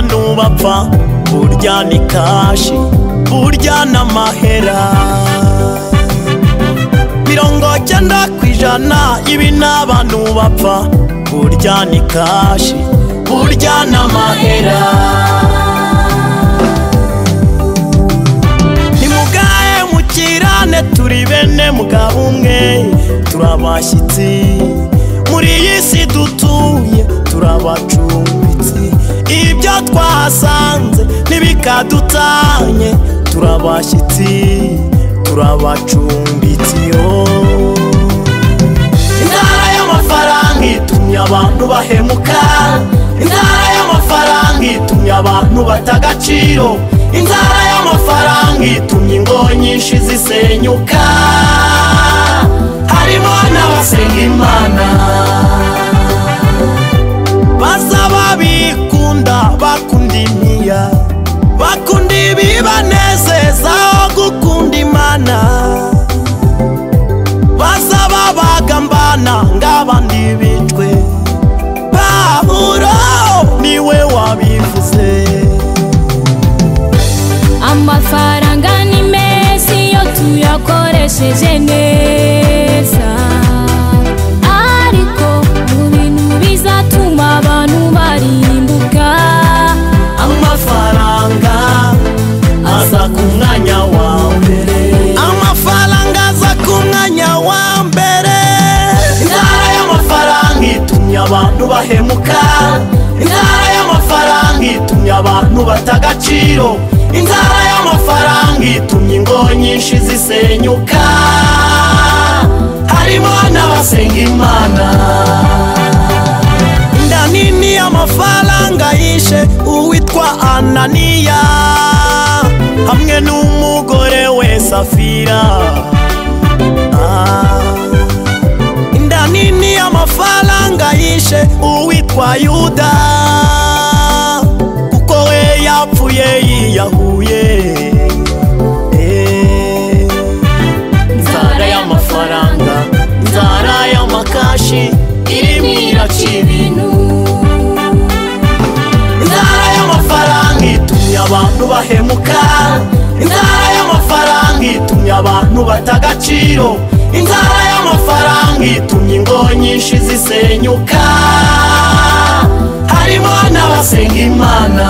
ntapfa burya ni kashi burya n'amahera mirongo cyenda ku ijana ibi n'abantu bapfa burya ni kashi burya n'amahera nimugahe mukirane turi bene mugabo umwe turabashyitsi muri iyi si dutuye turabacumbitsi ibyo twahasanze ntibikadutanye turabashyitsi turabacumbitsi intara y'amafaranga itumye abantu bahemuka intara y'amafaranga itumye abantu bata agaciro inzara y'amafaranga itumye ingo nyinshi zisenyuka harimo n'abasenga imana basaba bikunda bakunda imiya bakunda ibibanezeza aho gukunda imana basaba bagambana ng'abandi bicwe pawulo niwe wabivuze amafaranga ni meza iyo tuyakoresheje neza ariko mu bintu bizatuma abantu barimbuka amafaranga aza ku mwanya wa mbere amafaranga aza ku mwanya wa mbere intara y'amafaranga itumye abantu bahemuka intara y'amafaranga itumye abantu bata agaciro inzara y'amafaranga itumye ingo nyinshi zisenyuka harimo n'abasenga imana inda nini y'amafaranga yishe uwitwa ananiya hamwe n'umugore we safira Ah. inda nini y'amafaranga yishe uwitwa yuda kuko we yapfuye yiyahuye Eh. inzara y'amafaranga inzara y'amakashi irimo iraca ibintu inzara y'amafaranga itumye abantu bahemuka inzara y'amafaranga itumye abantu bata agaciro inzara y'amafaranga itumye ingo nyinshi zisenyuka harimo n'abasenga imana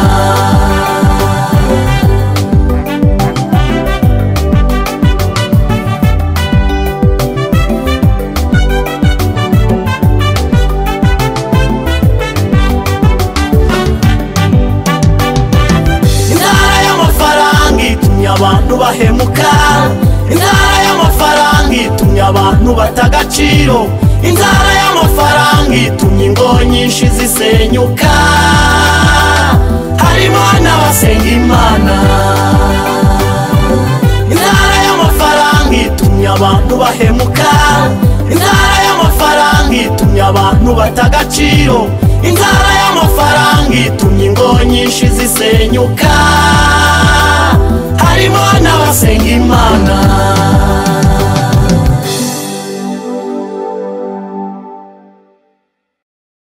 intara y'amafaranga itumye abantu bahemuka intara y'amafaranga itumye abantu bata agaciro inzara y'amafaranga itumye ingo nyinshi zisenyuka harimo n'abasenga imana intara y'amafaranga itumye abantu bahemuka intara y'amafaranga itumye abantu bata agaciro inzara y'amafaranga itumye ingo nyinshi zisenyuka harimo n'abasenga imana